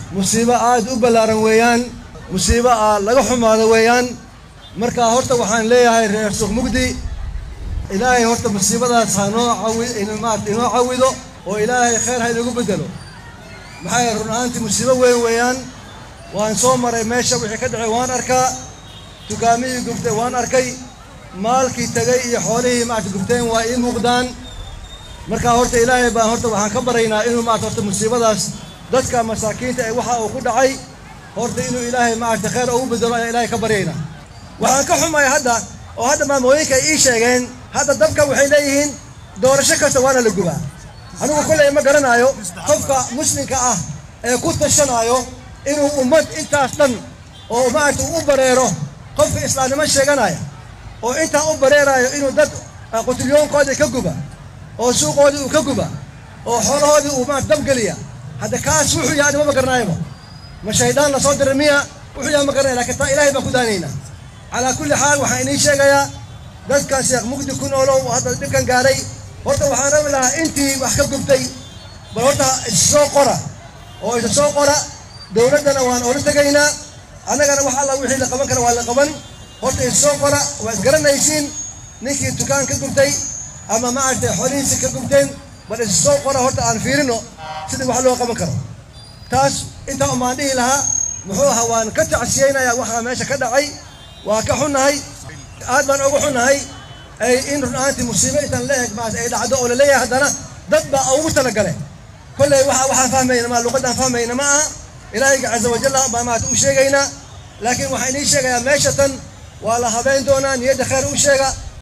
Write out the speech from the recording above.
musiibo aad u ballaaran weeyaan musiibo aa laga xumaado weeyaan marka horta waxaan leeyahay reer suuq mugdi ilaahay horta musiibadaas ha noo cawi maarata inoo cawido oo ilaahay khayr ha inagu bedelo maxaa yeele run ahaantii musiibo weyn weeyaan waan soo maray meesha wixii ka dhacay waan arkaa dukaamihii gubtay waan arkay maalkii tegay iyo xoolihii maarata gubteen waa ii muuqdaan marka horta ilaahay baan horta waxaan ka baraynaa inuu maarata horta musiibadaas dadka masaakiinta ee waxa uu ku dhacay horta inuu ilaahay maarata khayr ugu bedelo ayaa ilaahay ka baryaynaa waxaan ka xumay hadda oo hadda maamooyinka ay ii sheegeen hadda dabka waxay leeyihiin doorasho kasta waana la gubaa anigu kolley ma garanaayo qofka muslimka ah ee ku tashanaayo inuu ummad intaas dhan oo maarata u bareero qofka islaamnimo sheeganaya oo intaa u bareerayo inuu dad qutilyoonkoodii ka guba oo suuqoodii uu ka guba oo xoolahoodii uu maarata dabgeliya hadda kaas wuxuu yahay anima ma garanaayaba ma shaydaan lasoo diray miya wuxuu yahay ma garanaya lakin taa ilaahay baan ku daanaynaa calaa kulli xaal waxaan inii sheegayaa dadka sheekh mugdi ku noolow hadda dhibkan gaaray horta waxaan rabi lahaa intii wax ka gubtay bal horta issoo qora oo isa soo qora dowladdana waan ola tegaynaa annagana wax alla wixii la qaban kara waa la qaban horta issoo qora waa isgaranaysiin ninkii dukaan ka gubtay ama maaragtay xoolihiisi ka gubteen bal issoo qora horta aan fiirino sidii wax loo qaban karo taas intaa umaan dhihi lahaa muxuu ahaa waan ka tacsiyeynayaa waxaa meesha ka dhacay waa ka xunnahay aad baan uga xunnahay ay in run ahaantii musiibo intaan la eg maas ay dhacdo oo laleeyahay haddana dad baa ugu talagale kolley waxa waxaan fahmayna ma luqaddaan fahmayna ma aha ilaahayga caza wajalla baa maarata u sheegaynaa laakiin waxaan inii sheegayaa meesha tan waa la habeyn doonaa niyadda khayr u sheega